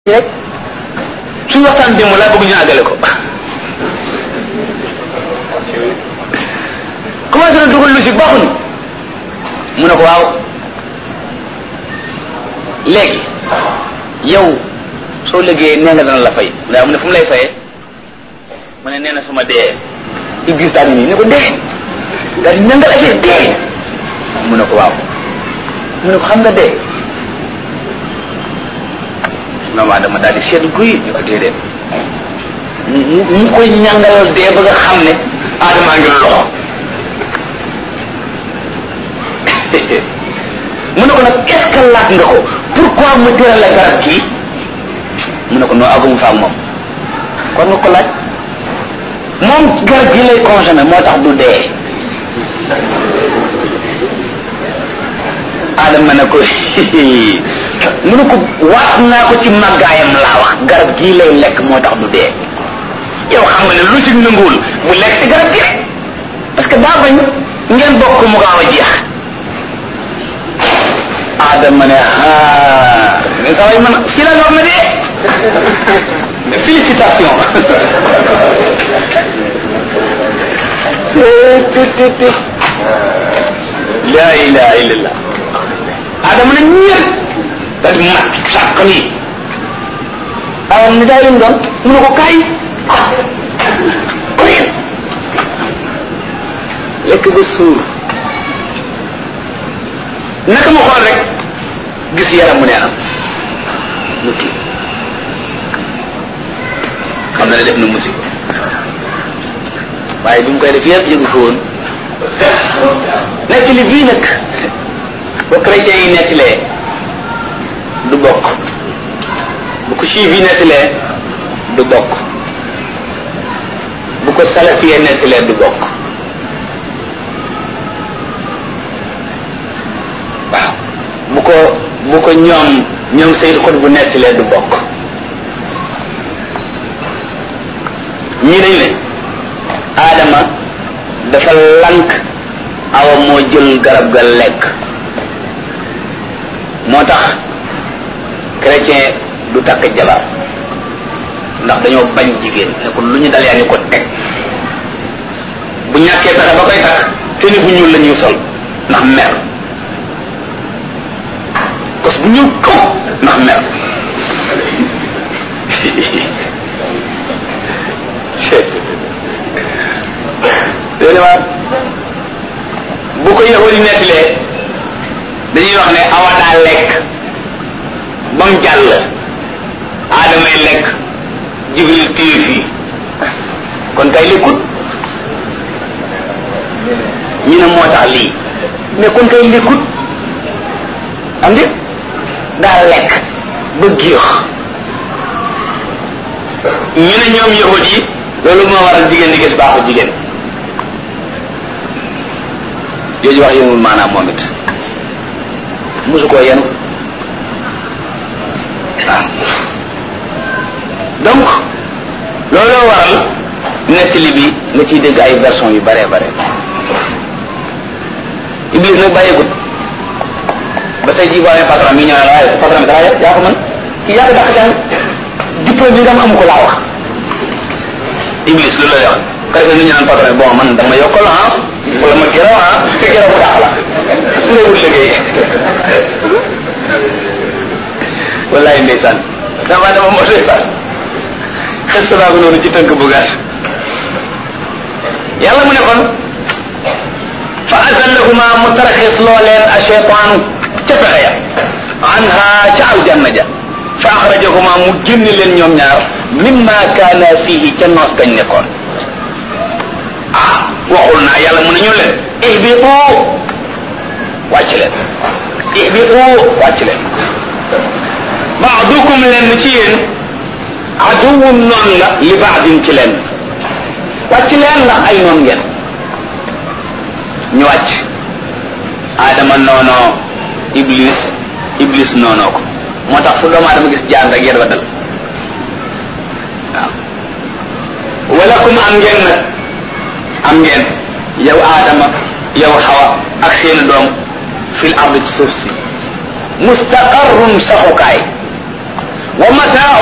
rek suñu waxtaan démb laa bëgg ñu àggale ko commencé na dugal lu si baaxuñu mu ne ko waaw léegi yow soo liggéeyee nee nga dana la fay daa mu ne fu mu lay fayee mu ne nee na suma dee Iblis daal di nii ne ko dee daal di nangal affaire dee mu ne ko waaw mu ne ko xam nga dee maman dama daal di seetlu guy ñu ko déedéet mu mu koy ñàngalal dee ba nga xam ne aadamaa ngi loxo mu ne ko nag est ce que laaj nga ko pourquoi mu tëral la garab kii mu ne ko noo agumu fa ak moom kon nga ko laaj moom garab gi lay consommé moo tax du dee aadama ne ko mu ne ko waat naa ko ci màggaayam laa wax garab gii lay lekk moo tax du dee yow xam nga ne lu si nanguwul mu lekk ci garab gi rek parce que daa bañ ngeen bokk mu gaaw a jeex aadama ne ah mais saa yi man fii la war na dee félicitation la ilaha illallah aadama ne ñëpp daal di mat sàq nii awam ni daay leen doon mu ne ko kaay koyen lekk ba suur naka ma xool rek gis yaram mu neenam mu kii xam na ne def na musiba waaye bi mu koy def yëpp yëgu ko woon nekk li bii nag ba chrétien yi nettilee du bokk bu ko juif yi nettilee du bokk bu ko salafiyee nettilee du bokk waaw bu ko bu ko ñoom ñoom Seyd Xut bu nettilee du bokk ñii dañ ne Adama dafa lank awa moo jël garab ga lekk moo tax chrétien du takk jabar ndax dañoo bañ jigéen ne ko lu ñu dal yaa ngi ko teg bu ñàkkee pexe ba koy takk te ni bu ñuul la ñuy sol ndax mer kos bu ñuul kaw ndax mer déedéet waat bu ko yahudi nettilee dañuy wax ne awa daa lekk ba mu jàll aadamay lekk jibril téye fii kon kay lekkut ñu ne moo tax lii mais kon kay lekkut am di daa lekk ba géex ñu ne ñoom yahud yi loolu moo waral jigéen di gis baaxu jigéen jooju wax yëngul maanaam moom it musu koo yenu waaw donc looloo waral nettali bi nga ciy dégg ay version yu bare bare Iblis nag bàyyeegut ba tey jii boo amee patron mi ñëw ne la waaye patron bi dara yaa ko mën kii yaa ko dàq jàng diplôme bi nga am amu ko laa wax Iblis loolu lay wax ka defee nu ñu naan patron bon man dama yokkal ah wala ma gërëm ah te gërëm mu dàq la su nga wut liggéey wallaay ndeysaan dama dama moo ndeysaan xes naa ko noonu ci tënk bu gàtt yàlla mu ne kon fa azallahuma mu taraxis loo leen a cheytaanu ca pexe ya anha ca aljanna ja fa axrajahuma mu génn leen ñoom ñaar mimma kaana fihi ca noos gañ nekkoon ah waxul naa yàlla mu ne ñu leen ihbitu wàcc leen ihbitu wàcc leen baadukum leen ci yéen aduwun noon la li baadin ci leen wàcc leen ndax ay noon ngeen ñu wàcc aadama noonoo iblis iblis noonoo ko moo tax fu doomu aadama gis jaan rek yéen wa dal waaw walakum am ngeen nag am ngeen yow aadama yow xawa ak seeni doom fil ard ci suuf si mustaqarrun saxukaay wa mataa